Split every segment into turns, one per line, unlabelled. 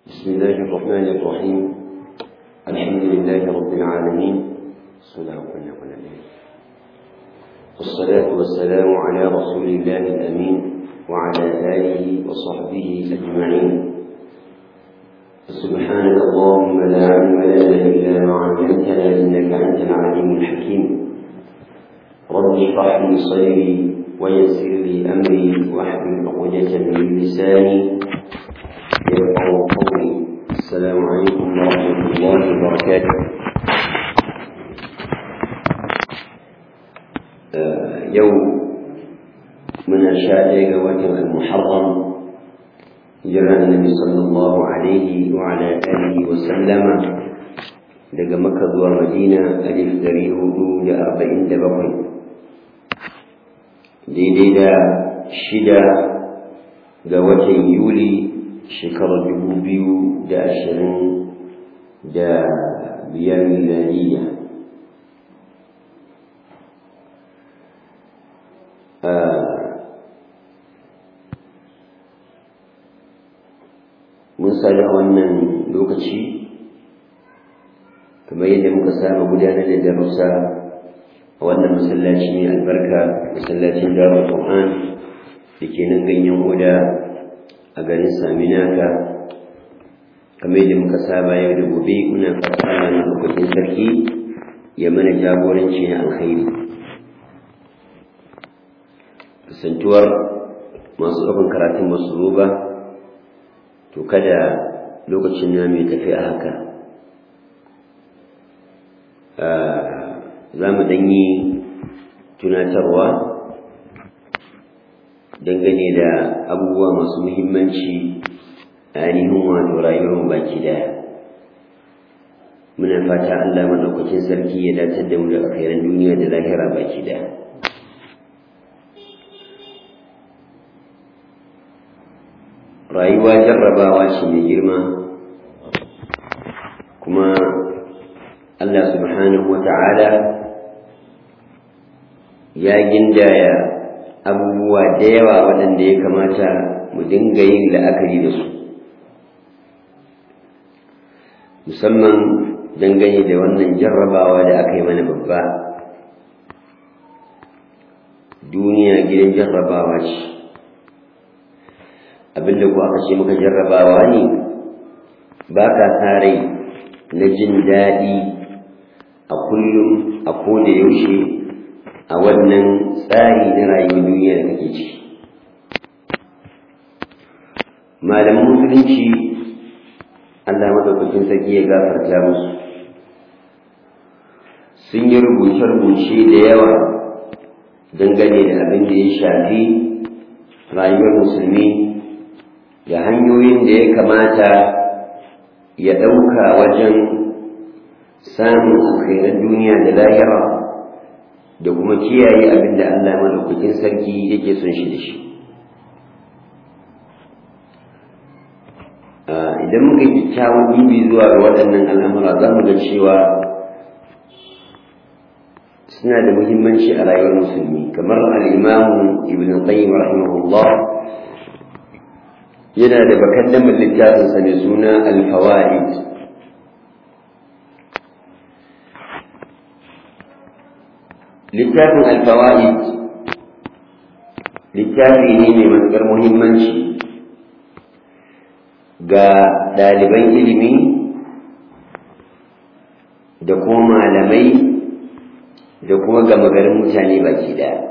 بسم الله الرحمن الرحيم الحمد لله رب العالمين والصلاة والسلام على رسول الله الأمين وعلى آله وصحبه أجمعين سبحانك اللهم لا علم لنا إلا ما علمتنا إنك أنت العليم الحكيم رب اشرح لي صدري ويسر لي أمري واحلل عقدة من لساني يفقه قولي السلام عليكم ورحمة الله وبركاته يوم من أشاء وجه المحرم جرى النبي صلى الله عليه وعلى آله وسلم daga maka zuwa madina alif dari hudu da arba'in da bakwai daidai da shida ga watan yuli shekarar dubu biyu da ashirin da biyar miladiyya mun sami a wannan lokaci kamar yadda muka saba gudanar da darussa a wannan masallaci mai albarka masallacin darul qur'an da ke nan ganyen oda a garin saminaka kamar yadda muka saba yau da gobe muna fata na lokacin sarki ya mana jagoranci na alkhairi kasantuwar masu ɗaukan karatun masu zo ba to kada lokacin na mai tafi a haka za mu ɗanyi tunatarwa dangane da abubuwa masu muhimmanci a ainihin wato rayuwar baki daya muna fata Allah maɗaukacin sarki ya dace da mu da alkhairan duniya da lahira baki daya rayuwa jarrabawa ce mai girma kuma Allah subhanahu wa ta'ala ya gindaya abubuwa da yawa waɗanda ya kamata mu dinga yin la'akari da su musamman dangane da wannan jarrabawa da aka yi mana babba duniya gidan jarrabawa ce abinda ku aka ce maka jarrabawa ne ba ka rai na jin daɗi a kullum a koda yaushe a wannan tsari na rayuwar duniya da kake ciki malaman musulunci Allah madaukakin sarki ya gafarta musu sun yi rubuce-rubuce da yawa dangane da abin da ya shafi rayuwar musulmi da hanyoyin da ya kamata ya ɗauka wajen samun alkhairar duniya da lahira da kuma kiyaye abin da Allah madaukakin sarki yake son shi da shi idan muka yi kyakkyawan bibi zuwa ga waɗannan al'amura za mu ga cewa suna da muhimmanci a rayuwar musulmi kamar al'imamu ibn qayyim rahimahullah yana da bakaddamin littafinsa mai suna al-fawaid littafin al-fawaid littafi ne mai matuƙar muhimmanci ga ɗaliban ilimi da kuma malamai da kuma gama garin mutane baki ɗaya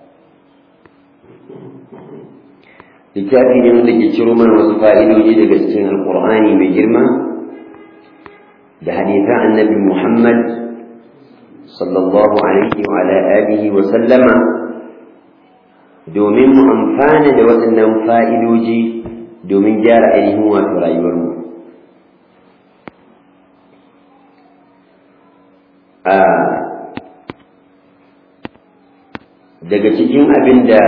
littafi ne wanda ke ciro mana wasu fa'idoji daga cikin alƙur'ani mai girma da hadithan annabi muhammad sallallahu alaihi wa ala alihi wa sallama domin mu amfana da waɗannan fa'idoji domin gyara ainihin wato rayuwarmu a daga cikin abin da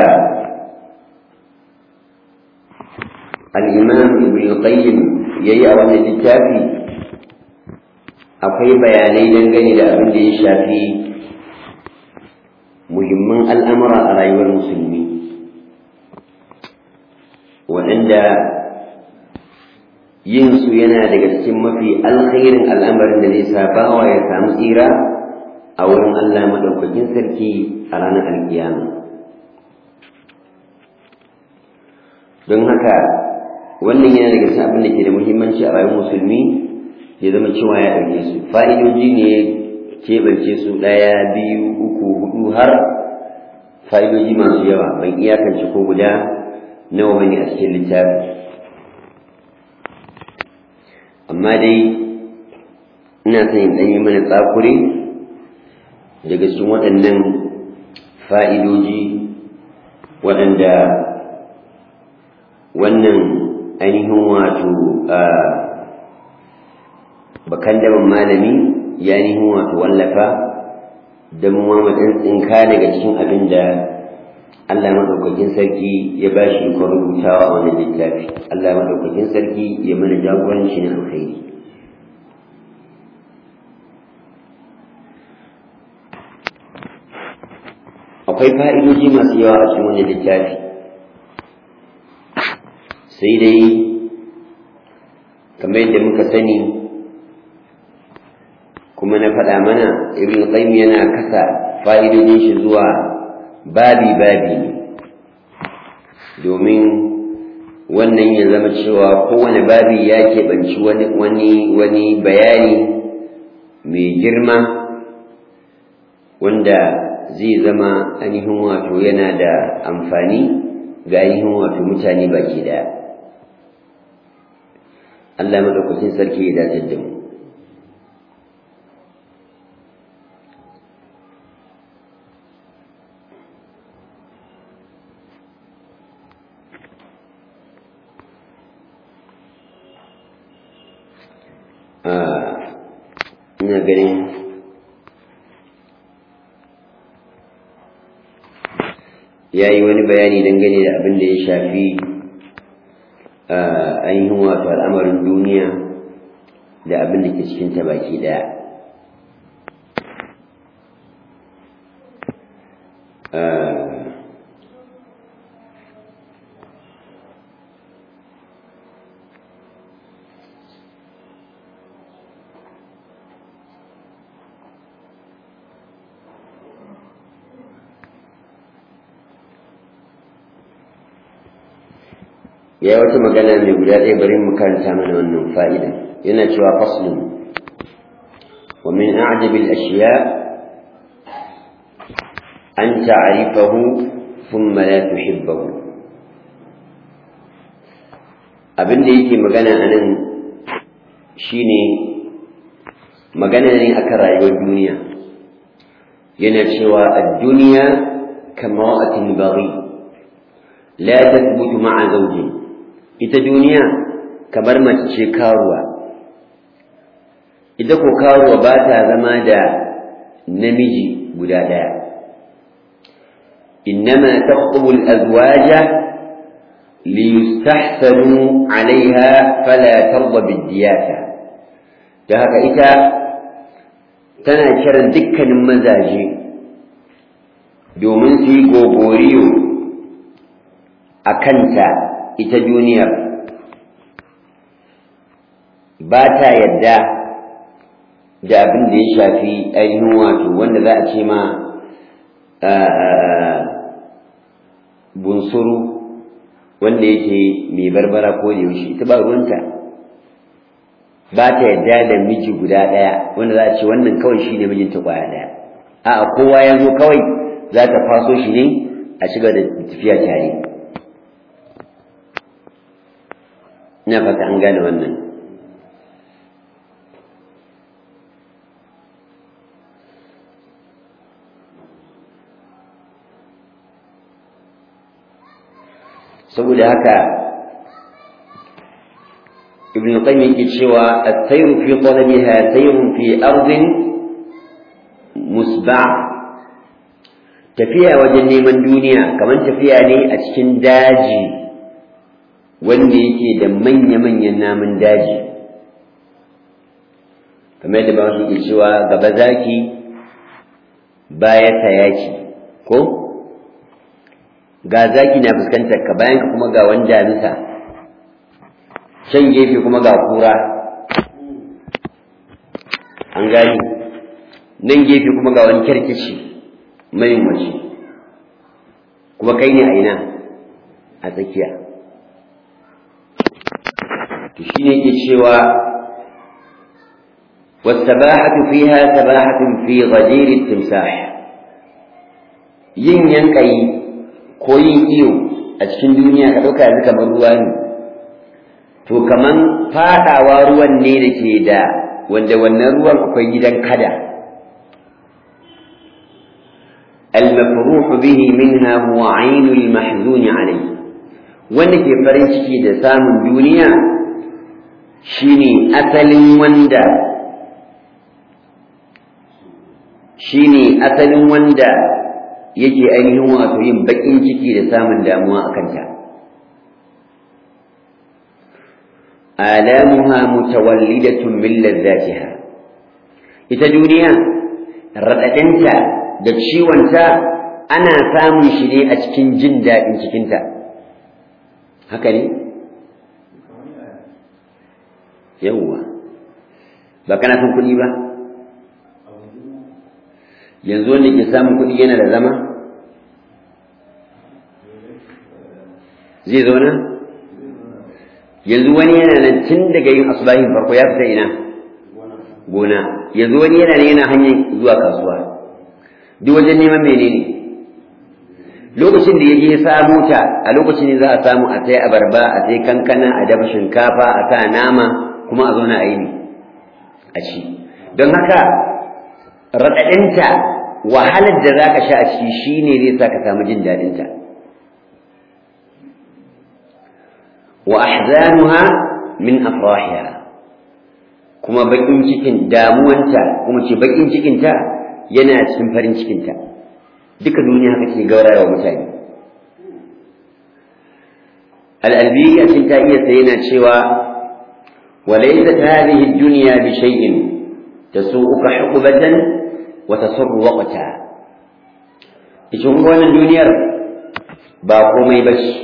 al'imam ibn qayyim ya yi a wannan littafi akwai bayanai dangane da abin da ya shafi muhimman al'amura a rayuwar musulmi waɗanda yin su yana daga cikin mafi alkhairin al'amarin da zai sa bawa ya samu tsira a wurin Allah madaukakin sarki a ranar alkiyama don haka wannan yana daga cikin abin da ke da muhimmanci a rayuwar musulmi ya zama cewa ya ɗauke su fa'idoji ne keɓance su ɗaya biyu uku hudu har fa'idoji masu yawa ban iyakance ko guda nawa bane a cikin littafi amma dai ina son in ɗan yi mana tsakure daga cikin waɗannan fa'idoji waɗanda wannan ainihin wato bakan daban malami ya ainihin wato wallafa don mu tsinka daga cikin abin da Allah maɗaukakin sarki ya ba shi ikon rubutawa a wannan littafi Allah maɗaukakin sarki ya mana jagoranci na alkhairi akwai fa'idoji masu yawa a cikin wannan littafi sai dai kamar yadda muka sani kuma na faɗa mana ibn qayyim yana kasa fa'idojin shi zuwa babi babi ne domin wannan ya zama cewa kowane babi ya keɓanci wani wani wani bayani mai girma wanda zai zama ainihin wato yana da amfani ga ainihin wato mutane baki daya Allah madaukakin sarki ya dace da mu ina ganin ya yi wani bayani dangane da abin da ya shafi ainihin wato al'amarin duniya da abin da ke cikinta baki daya ya wata magana mai guda ɗaya bari mu karanta mana wannan fa'ida yana cewa faslun wa min a'jabi al-ashya an ta'rifahu thumma la tuhibbahu abin da yake magana anan shine magana ne akan rayuwar duniya yana cewa ad-dunya kamra'atin baghi la tathbutu ma'a zawjin ita duniya kamar mace ce karuwa ita ko karuwa ba ta zama da namiji guda ɗaya innama taqtubu al-azwaja liyustahsanu 'alayha fala tarda bid-diyata da haka ita tana kiran dukkanin mazaje domin su yi gogoriyo a kanta ita duniyar ba ta yadda da abin da ya shafi ainihin wato wanda za a ce ma bunsuru wanda yake mai barbara ko da yaushe ita ba ruwanta ba ta yadda da miji guda ɗaya wanda za a ce wannan kawai shi ne mijinta ƙwaya ɗaya a'a kowa ya zo kawai za ta faso shi ne a shiga da tafiya tare ina fata an gane wannan saboda haka ibn qayyim yake cewa at-tayru fi talabiha tayrun fi ardin musba' tafiya wajen neman duniya kamar tafiya ne a cikin daji wanda yake da manya-manyan namun daji kamar yadda ba su ke cewa gaba zaki baya yaki ko ga zaki na fuskantar ka bayan ka kuma ga wani damisa can gefe kuma ga kura an gani nan gefe kuma ga wani kyarkici mai mace kuma kai ne a ina a tsakiya to shine ke cewa والسباحة فيها سباحة في غدير التمساح yin yankayi ko yin iyo a cikin duniya ka ɗauka yanzu kamar ruwa ne to kaman faɗawa ruwan ne da ke da wanda wannan ruwan akwai gidan kada المفروح به منها هو عين المحزون عليه wanda ke farin ciki da samun duniya shine asalin wanda shine asalin wanda yake ainihin wato yin baƙin ciki da samun damuwa a kanta alamuha mutawallidatun min ladzatiha ita duniya raɗaɗinta da ciwonta ana samun shi ne a cikin jin daɗin cikinta haka ne yawwa ba kana son kuɗi ba yanzu wanda ke samun kuɗi yana da zama zai zauna yanzu wani yana nan tun daga yin asubahin farko ya fita ina gona yanzu wani yana nan yana hanyar zuwa kasuwa duk wajen neman menene lokacin da ya je ya samu ta a lokacin ne za a samu a sai abarba a sai kankana a dafa shinkafa a sa nama kuma a zauna a yi ne a ci don haka raɗaɗinta wahalar da za ka sha a ciki shi ne zai sa ka samu jin daɗinta wa ahzanuha min afrahiha kuma baƙin cikin damuwanta kuma ce baƙin cikinta yana cikin farin cikinta duka duniya haka ke gauraya wa mutane al'albi a cikin ta iya sai yana cewa وليست هذه الدنيا بشيء تسوءك حقبة وتسر وقتا ita wannan duniyar ba komai ba ce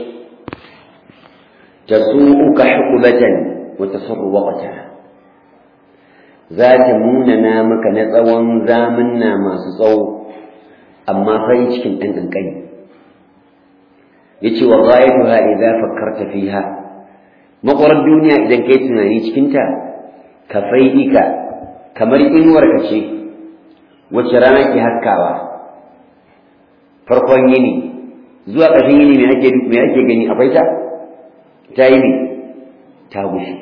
ta su'uka hukubatan wa tasarru waqta za ta munana maka na tsawon zamanna masu tsawo amma farin cikin ɗan ƙanƙani yace wa ghayatuha idza fakkarta fiha makwarar duniya idan kai tunani cikinta ka faidika kamar inuwarka ce wacce rana ke haskawa farkon yini zuwa ƙarshen yini me ake me ake gani akwai ta ta yi ne ta gushe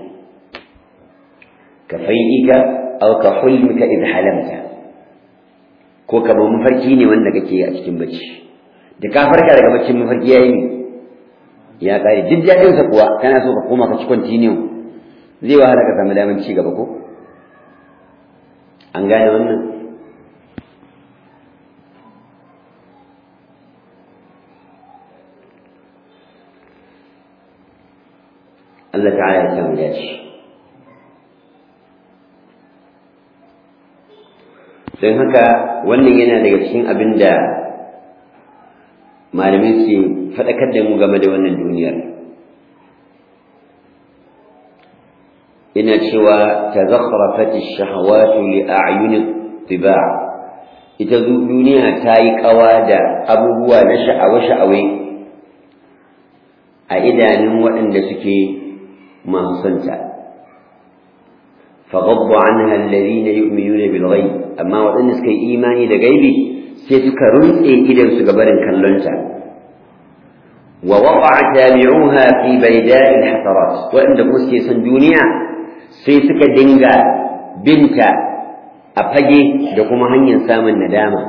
ka faidika aw ka hulmika idh halamta ko kamar mafarki ne wanda kake a cikin bacci da ka farka daga baccin mafarki yayi ne ya kare duk daɗinsa kuwa kana so ka koma ka ci continue zai wahala ka samu damar ci gaba ko an gane wannan Allah ta'ala ya samu dace don haka wannan yana daga cikin abin da malamai su faɗakar da mu game da wannan duniyar ina cewa ta zakharafat ash-shahawatu li a'yuni tiba' ita duniya ta yi kawa da abubuwa na sha'awa-sha'awai a idanun waɗanda suke masu santa فغض عنها الذين يؤمنون بالغيب أما وأن سكي إيماني دا غيبي سيسك رنسي إذا سكبر كاللنتا ووقع تابعوها في بيداء الحسرات وأن مسكي سندونيا سيسك دنجا بنتا أفجي دكما هنين سام الندامة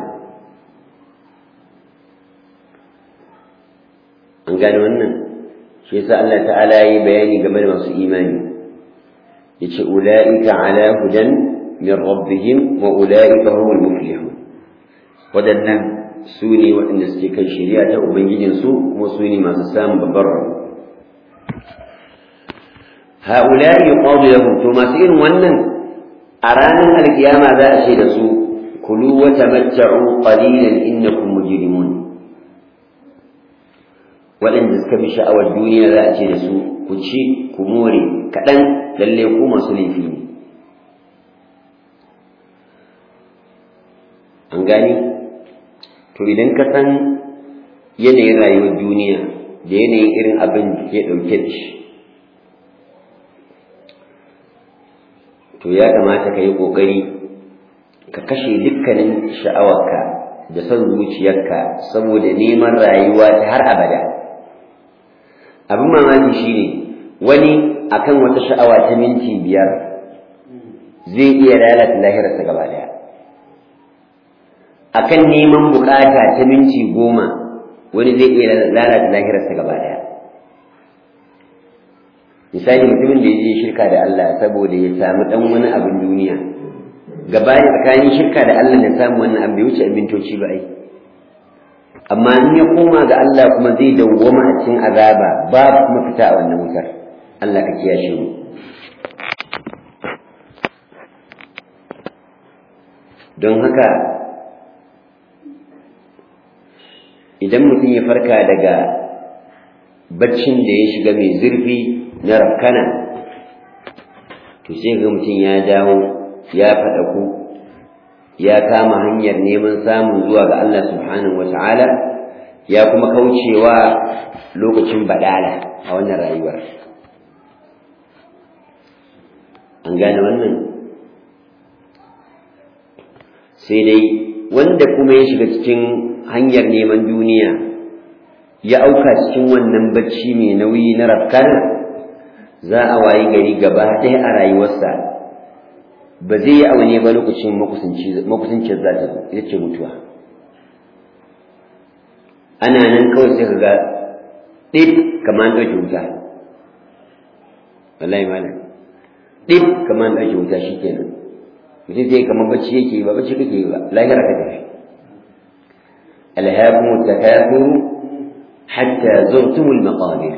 an gane wannan shi yasa Allah ta'ala yi bayani game da masu imani yace ulaika ala hudan min rabbihim wa ulaika humul muflihun wadannan su ne waɗanda suke kan shari'a ta ubangijin su kuma su ne masu samun babbar rabo haula yuqadu lahum to masu irin wannan a ranar alkiyama za a ce da su kulu wa tamatta'u qalilan innakum mujrimun waɗanda suka bi sha'awar duniya za a ce da su ku ci ku more kaɗan lalle ku masu laifi ne an gani to idan ka san yanayin rayuwar duniya da yanayin irin abin da ke ɗauke da shi to ya kamata ka yi ƙoƙari ka kashe dukkanin sha'awarka da son zuciyarka saboda neman rayuwa ta har abada abin mamaki shine wani akan wata sha'awa ta minti biyar zai iya lalata lahirarsa gaba daya akan neman bukata ta minti goma wani zai iya lalata lahirarsa gaba daya misali mutumin da ya je shirka da Allah saboda ya samu dan wani abin duniya gaba tsakanin shirka da Allah da samu wannan abin bai wuce abintoci ba ai amma in ya koma ga Allah kuma zai dawwama a cikin azaba babu kuma fita a wannan wutar Allah ka kiyashe mu don haka idan mutum ya farka daga baccin da ya shiga mai zurfi na rafkana to sai ga mutum ya dawo ya faɗa ku ya kama hanyar neman samun zuwa ga Allah subhanahu wa ta'ala ya kuma kaucewa lokacin badala a wannan rayuwar an gane wannan sai dai wanda kuma ya shiga cikin hanyar neman duniya ya auka cikin wannan bacci mai nauyi na rafkana za a wayi gari gaba ɗaya a rayuwarsa ba zai yi aune ba lokacin makusancin za ta zo ita ce mutuwa ana nan kawai sai ka ga ɗid kamar an ɗauke wuta wallahi malam ɗid kamar an ɗauke wuta shi kenan mutum zai kamar bacci yake ba bacci kake ba lahira ka tafi alhaakum takathur hatta zurtumul maqabir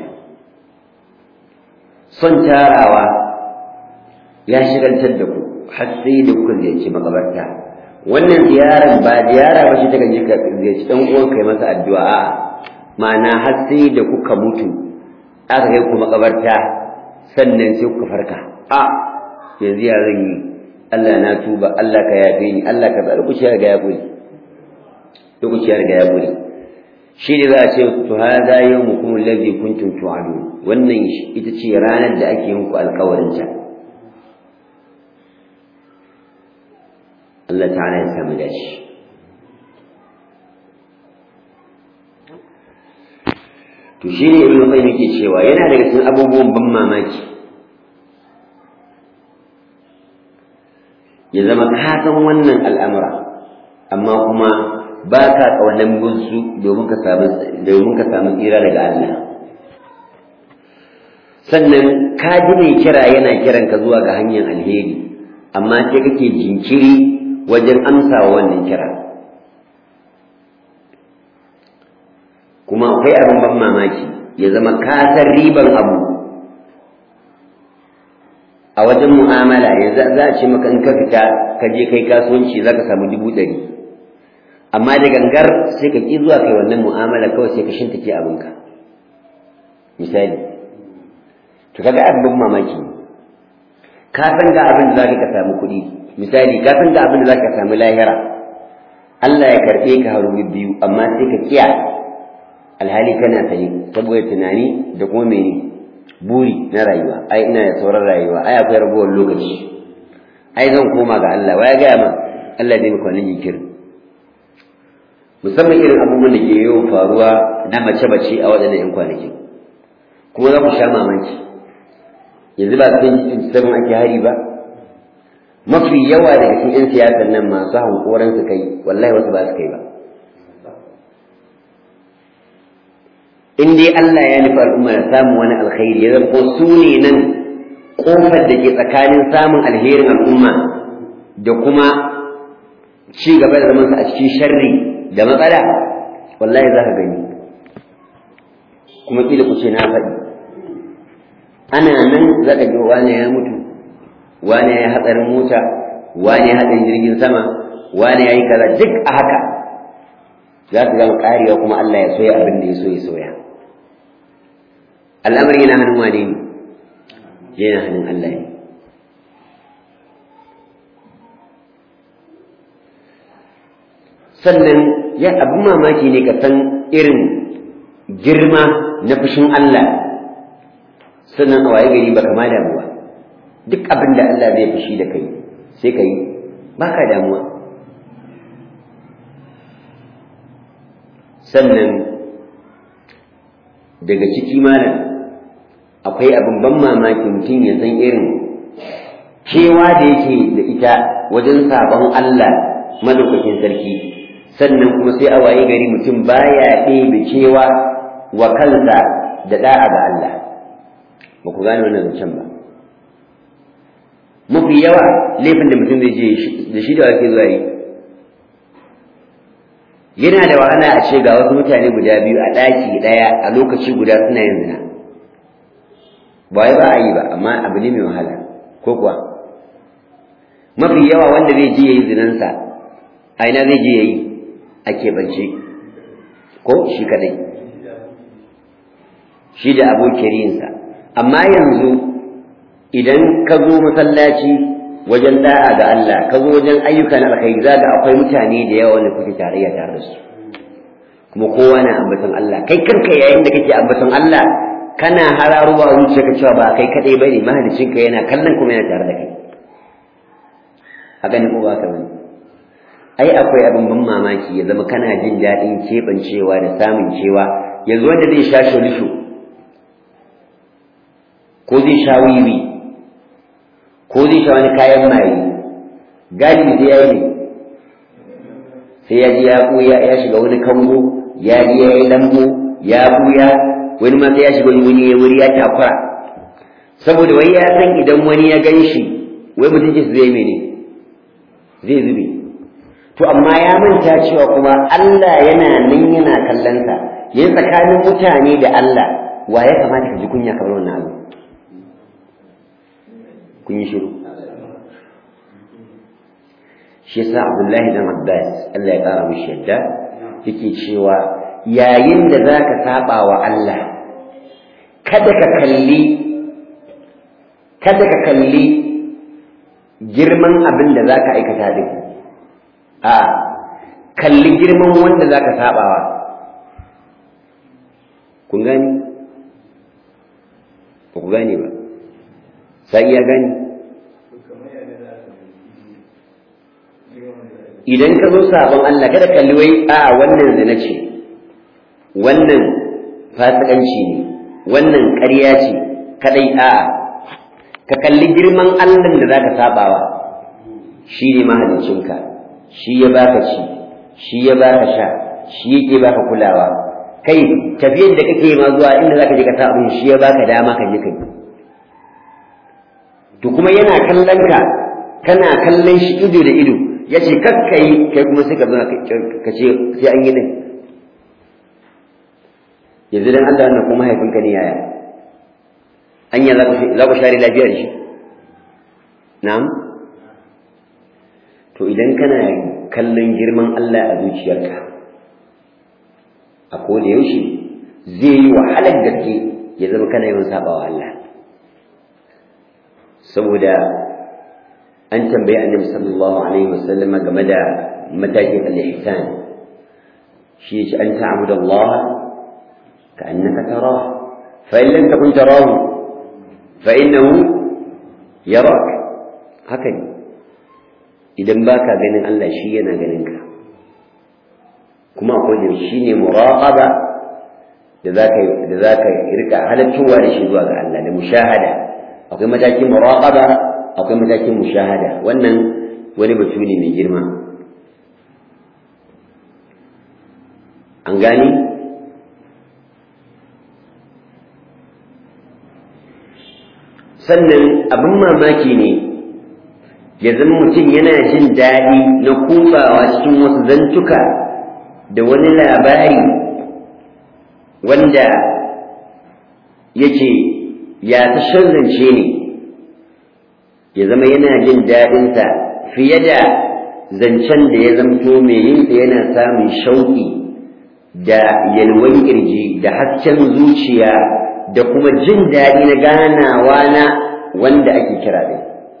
son tarawa ya shigaltar da ku har sai da kuka ziyarci makabarta wannan ziyarar ba ziyara ba shi ta gaje ka ziyarci dan uwan kai masa addu'a a'a ma'ana har sai da kuka mutu aka kai ku makabarta sannan sai kuka farka a yanzu ya zan yi Allah na tuba Allah ka yafe ni Allah ka tsare ku ciyar ga ya kuri ku ciyar ga ya kuri shi ne za a ce to hada yawmukum alladhi kuntum tu'adun wannan ita ce ranar da ake muku alƙawarin ta Allah ta'ala ya samu dashi to shi ne ibn qayyim yake cewa yana daga cikin abubuwan ban mamaki ya zama ka san wannan al'amura amma kuma ba ka kawanan gunsu domin ka samu domin ka samu tsira daga Allah sannan ka ji mai kira yana kiran ka zuwa ga hanyar alheri amma sai kake jinkiri wajen amsawa wannan kira kuma akwai abin ban mamaki ya zama ka san riban abu a wajen mu'amala yanzu za a ce maka in ka fita ka je kai kasuwanci za ka samu dubu ɗari amma da gangar sai ka ƙi zuwa kai wannan mu'amala kawai sai ka shintake abinka misali to kaga abin mamaki ka san ga abin da za ka samu kuɗi misali ka san ga abin da za ka samu lahira Allah ya karɓe ka haru biyu amma sai ka kiya alhali kana sani saboda tunani da kuma mene buri na rayuwa ai ina da sauran rayuwa ai akwai ragowar lokaci ai zan koma ga Allah waya gaya ma Allah zai maka wannan jinkirin musamman irin abubuwan da ke yawan faruwa na mace-mace a waɗannan 'yan kwanaki kuma za ku sha mamaki yanzu ba cikin sabon ake hari ba mafi yawa daga cikin 'yan siyasar nan masu hankoran su kai wallahi wasu ba su kai ba in dai Allah ya nufi al'umma da samun wani alkhairi ya zama su ne nan kofar da ke tsakanin samun alherin al'umma da kuma ci gaba da zamansa a cikin sharri da matsala wallahi za ka gani kuma kila ku ce na faɗi ana nan za ka ji wane ya mutu wane ya hatsarin mota wane ya hatsarin jirgin sama wane ya yi kaza duk a haka za su gama karewa kuma Allah ya soya abin da ya so ya soya al'amari yana hannun wane ne yana hannun Allah ne sannan ya abin mamaki ne ka san irin girma na fushin Allah sannan a waye gari baka ma damuwa duk abin da Allah zai fushi da kai sai ka yi baka damuwa sannan daga ciki malam akwai abin ban mamaki mutum ya san irin kewa da yake da ita wajen sabon Allah madaukakin sarki sannan kuma sai a waye gari mutum baya ɗebe kewa wa kansa da da'a ga Allah ba ku gane wannan zancen ba mafi yawa laifin da mutum zai je da shi da wake zuwa yi yana da wahala a ce ga wasu mutane guda biyu a ɗaki ɗaya a lokaci guda suna yin zina ba wai ba a yi ba amma abu ne mai wahala ko kuwa mafi yawa wanda zai je ya yi zinansa a ina zai je ya yi a keɓance ko shi kadai shi da abokiyariyinsa amma yanzu idan ka zo masallaci wajen da'a ga Allah ka zo wajen ayyuka na alkhairi za ga akwai mutane da yawa wanda kuke tarayya tare da su kuma kowa na ambaton Allah kai kanka yayin da kake ambaton Allah kana hararuwa zuciyarka cewa ba kai kadai bane mahaliccinka yana kallon kuma yana tare da kai haka ne ko ba ka bane ai akwai abin ban mamaki ya zama kana jin daɗin keɓancewa da samun cewa yanzu wanda zai sha sholisho ko zai sha wiwi ko zai sha wani kayan maye galibi sai ya yi ne sai ya ji ya ɓuya ya shiga wani kango ya ji ya yi lambo ya ɓuya wani ma sai ya shiga wani ya wuri ya takura saboda wai ya san idan wani ya gan shi wai mutunci su zai mene zai zube to amma ya manta cewa kuma Allah yana nan yana kallon sa yayin tsakanin mutane da Allah wa ya kamata ka ji kunya kamar wannan abu kun yi shiru shi yasa Abdullahi dan Abbas Allah ya kara mishi yadda yake cewa yayin da zaka saba wa Allah kada ka kalli kada ka kalli girman abin da zaka aikata din a kalli girman wanda zaka sabawa kun gani ba ku gane ba sai ya gani idan ka zo sabon Allah kada kalli wai a wannan zina ce wannan fasikanci ne wannan ƙarya ce kadai a ka kalli girman Allah da zaka sabawa shi ne mahaliccinka shi ya baka ci shi ya baka sha shi yake baka kulawa kai tafiyar da kake ma zuwa inda zaka je ka sa abin shi ya baka dama ka je kai to kuma yana kallon ka kana kallon shi ido da ido ya ce kakka yi kai kuma sai ka zo ka ce sai an yi din yanzu dan Allah wannan kuma mahaifinka ne yaya anya za ku share lafiya da shi na'am to idan kana kallon girman Allah a zuciyarka a koda yaushe zai yi wahalar gaske ya zama kana yawan sabawa Allah saboda an tambayi annabi sallallahu alaihi wasallam game da matakin al-ihsan shi shi an ta'budu Allah ka annaka tarah fa in lam takun tarahu fa innahu yarak haka ne idan baka ganin Allah shi yana ganin ka kuma akwai shi ne muraqaba da zaka da zaka rika halattuwa da shi zuwa ga Allah da mushahada akwai matakin muraqaba akwai matakin mushahada wannan wani batu ne mai girma an gani sannan abin mamaki ne ya zama mutum yana jin daɗi na kufawa cikin wasu zantuka da wani labari wanda yake ya ta zance ne ya zama yana jin daɗinsa fiye da zancen da ya zamto mai yinsa yana samun shauƙi da yalwan ƙirji da hasken zuciya da kuma jin daɗi na ganawa na wanda ake kira ɗin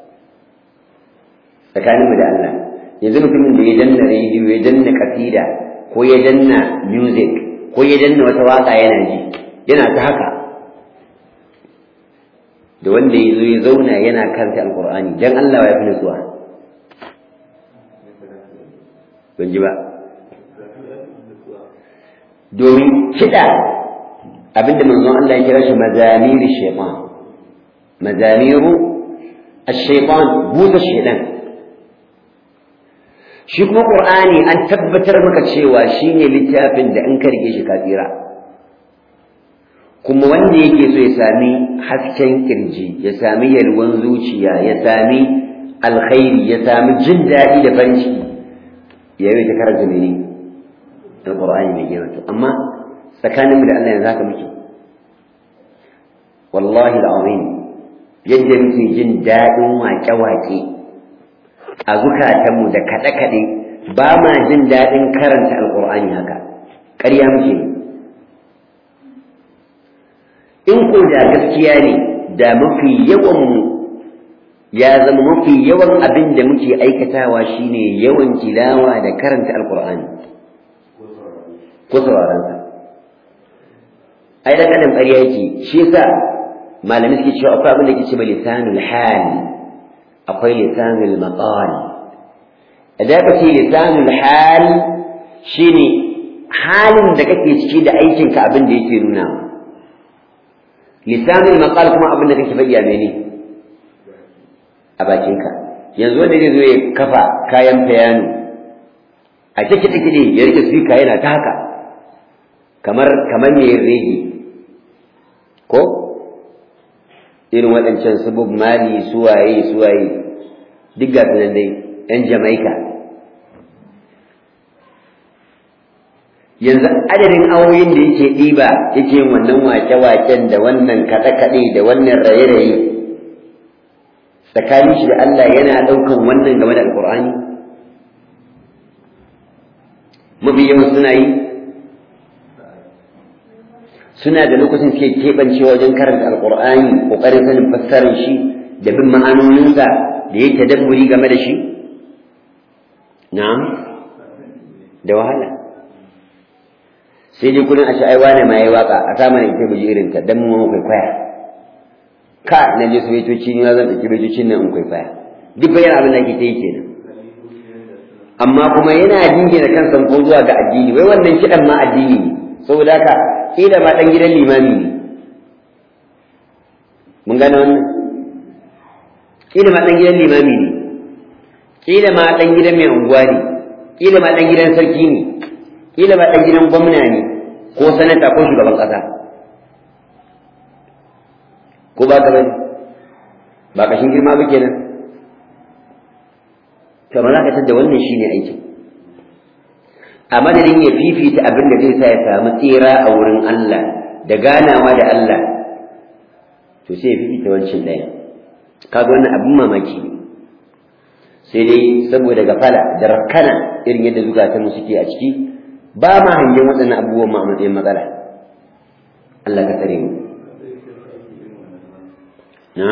tsakaninmu da Allah yanzu mutumin da ya danna rediyo ya danna kasida ko ya danna music ko ya danna wata waka yana ji yana ta haka da wanda ya zo ya zauna yana karanta alkur'ani dan Allah ya fi nutsuwa ban ji ba domin kiɗa abinda manzon Allah ya kira shi mazamiri shaitan mazamiru ash-shaytan buta shaitan shi kuma qur'ani an tabbatar maka cewa shine littafin da in ka rike shi ka tsira kuma wanda yake so ya sami hasken kirji ya sami yalwan zuciya ya sami alkhairi ya sami jin daɗi da farin ciki ya yi ta karanta mene alqur'ani mai girma to amma tsakaninmu da Allah yanzu haka muke wallahi al'azim yadda muke jin daɗin waƙe-waƙe a zukatanmu da kaɗe-kaɗe ba ma jin daɗin karanta alƙur'ani haka ƙarya muke in ko da gaskiya ne da mafi yawanmu ya zama mafi yawan abin da muke aikatawa shine yawan tilawa da karanta alƙur'ani ko sauraronsa ai dan adam ƙarya yake shi yasa malamai suke cewa akwai abin da ke ce ba lisanul hal akwai lisanul maqal idan ka ce lisanul hal shine halin da kake ciki da aikinka abin da yake nuna lisanul maqal kuma abin da kake faɗi a mene a bakinka yanzu wanda zai zo ya kafa kayan fayano a cikin kiɗe ya rike sika yana ta haka kamar kamar mai rege ko irin waɗancan su Bob Marley suwaye suwaye duk ga nan dai ‘yan Jamaika. Yanzu adadin awoyin da yake ɗiba yake yin wannan wake-waken da wannan kaɗe-kaɗe da wannan raye-raye tsakanin shi da Allah yana ɗaukan wannan game da Alƙur'ani? Mafi yawan suna yi? suna da lokacin suke keɓancewa wajen karanta alƙur'ani ƙoƙarin sanin fassarar shi da bin ma'anoninsa da ya tadabburi game da shi na'am da wahala sai dai kullum a ai wane ma yayi waka a sa mana ita buji irin ta dan mu kwaikwaya ka na je soyayyoci ni zan dauki bejocin nan in kwaikwaya duk bayan abin da ke ta yi kenan amma kuma yana jingina kansa ko zuwa ga addini wai wannan kidan ma addini ne saboda haka kila ma dan gidan limami ne mun gane wannan kila ma dan gidan limami ne kila ma dan gidan mai unguwa ne kila ma dan gidan sarki ne kila ma dan gidan gwamna ne ko sanata ko shugaban kasa ko ba ka bane ba kashin girma ba kenan to amma za ka tada wannan shine aikin a madadin ya fifita abin da zai sa ya samu tsira a wurin Allah da ganawa da Allah to sai ya fifita wancan ɗaya kaga wannan abin mamaki ne sai dai saboda gafala da rakkana irin yadda zukatanmu suke a ciki ba ma hangen waɗannan abubuwan ma a matsayin matsala Allah ka tsare mu na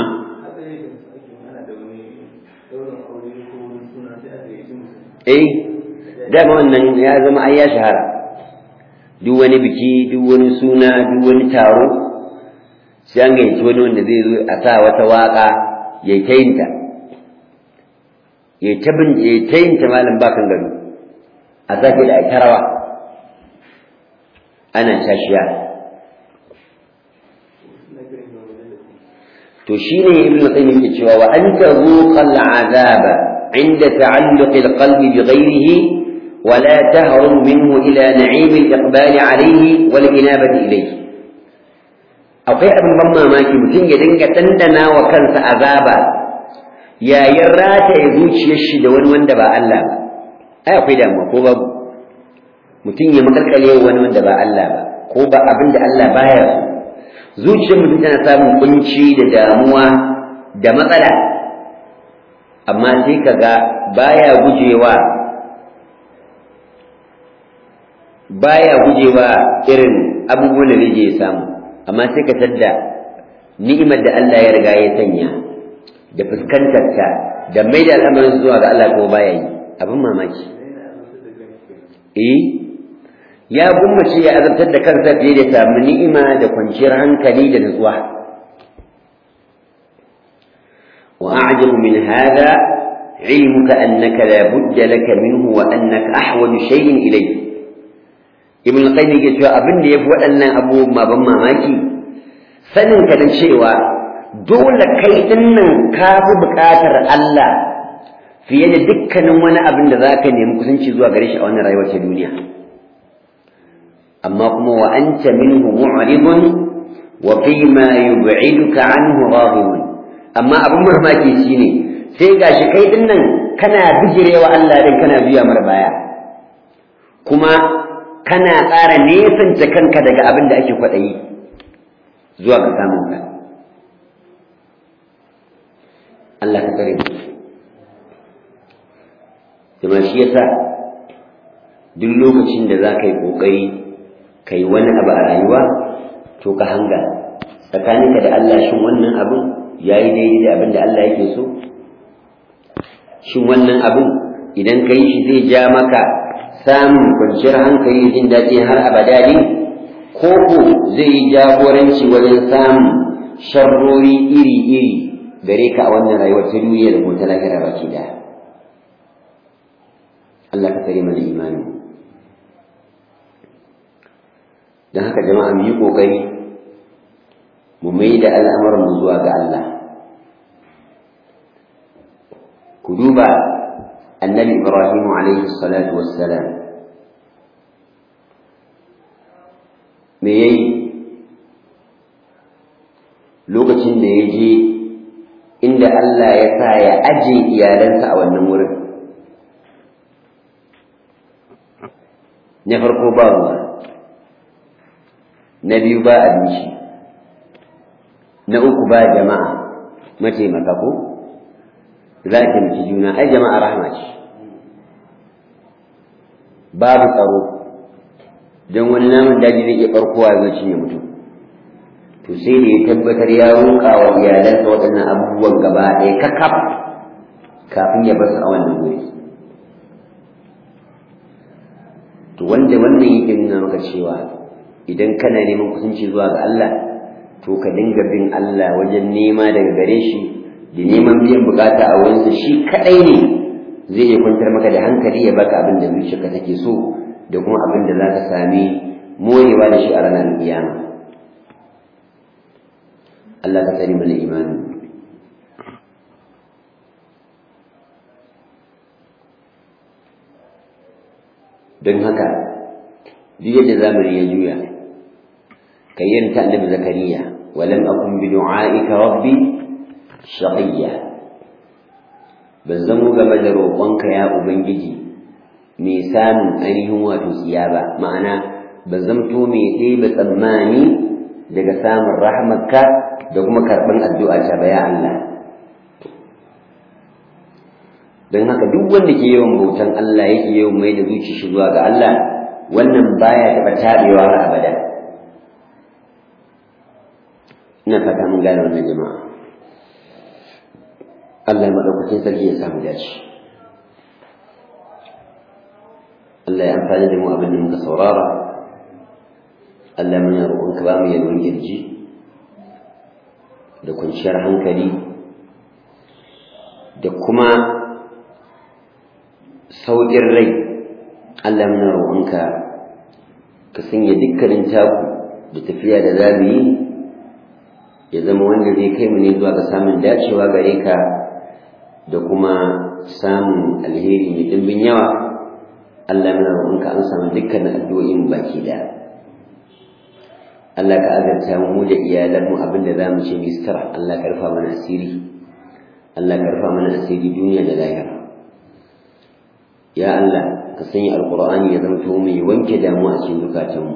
eh dama wannan ya zama ai ya shahara duk wani biki duk wani suna duk wani taro sai an gayyaci wani wanda zai zo a sa wata waka ya ta yinta ya ta bin ya ta yinta malam bakan gado a sake da ita rawa ana tashiya to shine ibnu qayyim yake cewa wa anta zuqal azaba عند تعلق القلب بغيره ولا تهرب منه إلى نعيم الإقبال عليه والإنابة إليه akwai abin ban mamaki mutum ya dinga dandana wa kansa azaba yayin rata ya zuciyar shi da wani wanda ba Allah ba ai akwai damuwa ko babu mutum ya makalkale wani wanda ba Allah ba ko ba abin da Allah baya so zuciyar mutum tana samun kunci da damuwa da matsala amma sai kaga baya gujewa baya gujewa irin abubuwan da zai je ya samu amma sai ka tadda ni'imar da Allah ya riga ya sanya da fuskantarta da mai da al'amarin zuwa ga Allah ko baya yi abin mamaki eh ya gummace ya azabtar da kansa fiye da samu ni'ima da kwanciyar hankali da nutsuwa wa a'jabu min hadha علمك أنك لا بد لك منه وأنك أحوج شيء إليه ابن القيم يقول cewa abin da yafi waɗannan abubuwan ban mamaki sanin ka da cewa dole kai din nan ka fi buƙatar Allah fiye da dukkanin wani abin da zaka nemi kusanci zuwa gare shi a wannan rayuwar ta duniya amma kuma wa anta minhu mu'ridun wa fi ma yub'iduka anhu raghibun amma abin mamaki shine sai gashi kai din nan kana bijirewa Allah din kana biya mar baya kuma kana ƙara nesanta kanka daga abin da ake kwaɗayi zuwa ga samun ka Allah ka kare kuma shi yasa duk lokacin da za ka yi ƙoƙari ka yi wani abu a rayuwa to ka hanga tsakaninka da Allah shin wannan abin ya yi daidai da abin da Allah yake so shin wannan abin idan ka yi shi zai ja maka samun kwanciyar hankali jin daɗi har abada ne ko ko zai yi jagoranci wajen samun sharrori iri-iri gare ka a wannan rayuwar ta duniya da kuma ta lahira baki da Allah ka kare mana imani don haka jama'a mu yi ƙoƙari mu mai da al'amuran mu zuwa ga Allah ku duba annabi ibrahim alaihi salatu wassalam me yayi lokacin da ya je inda Allah ya sa ya aje iyalansa a wannan wurin na farko ba ruwa na biyu ba abinci na uku ba jama'a mataimaka ko za a taimaki juna ai jama'a rahama ce babu tsaro don wani namun daji zai iya barkowa ya cinye mutum to sai da ya tabbatar ya roƙa wa iyalansa waɗannan abubuwan gaba ɗaya kakaf kafin ya basu a wannan wuri to wanda wannan yake nuna maka cewa idan kana neman kusanci zuwa ga Allah to ka dinga bin Allah wajen nema daga gare shi da neman biyan bukata a wurinsa shi kadai ne zai iya kwantar maka da hankali ya baka abin da zuciyarka take so da kuma abin da za ka sami morewa da shi a ranar kiyama Allah ka tsari mana imani don haka duk yadda zamani ya juya ka yi ta annabi zakariya walam akun bi du'aika rabbi shaqiyya ban zamo game da roƙonka ya ubangiji mai samun ainihin wato tsiya ba ma'ana ban zamto mai ɗebe tsammani daga samun rahmarka da kuma karɓar addu'a ta ba ya Allah don haka duk wanda ke yawan bautan Allah yake yawan mai da zuci shi zuwa ga Allah wannan baya taɓa taɓewa har abada ina fata mun gane wannan jama'a Allah ya maɗaukakin sarki ya samu dace Allah ya amfani da mu abin da muka saurara Allah muna roƙonka ba mu yalwan kirji da kwanciyar hankali da kuma sauƙin rai Allah muna roƙonka ka sanya dukkanin taku da tafiya da za mu yi ya zama wanda zai kai mu ne zuwa ga samun dacewa gare ka da kuma samun alheri mai ɗimbin yawa Allah muna roƙonka an samu dukkanin addu'o'in baki da Allah ka azarta mu da iyalanmu abin da za mu ce mistara Allah ka rufa mana asiri Allah ka rufa mana asiri duniya da lahira ya Allah ka sanya alqur'ani ya zama to mai wanke damuwa a cikin zukatanmu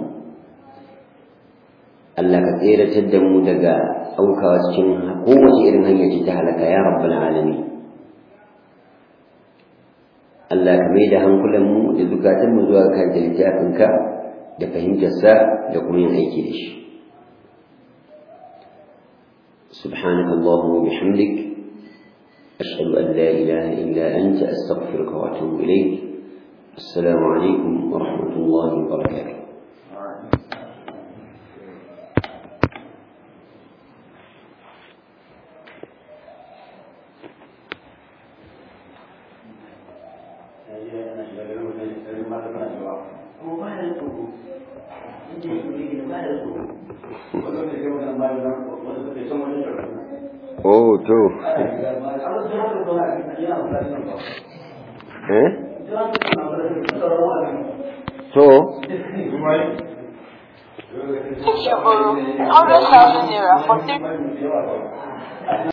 Allah ka tseratar da mu daga aukawa cikin kowace irin hanya ce ta halaka ya rabbal alamin Allah ka mai da hankulanmu da zukatanmu zuwa kan littafinka da fahimtarsa da kuma yin aiki da shi سبحانك اللهم وبحمدك أشهد أن لا إله إلا أنت أستغفرك وأتوب إليك السلام عليكم ورحمة الله وبركاته Oh, to. Eh? To.
Shiburu, 100,000 naira for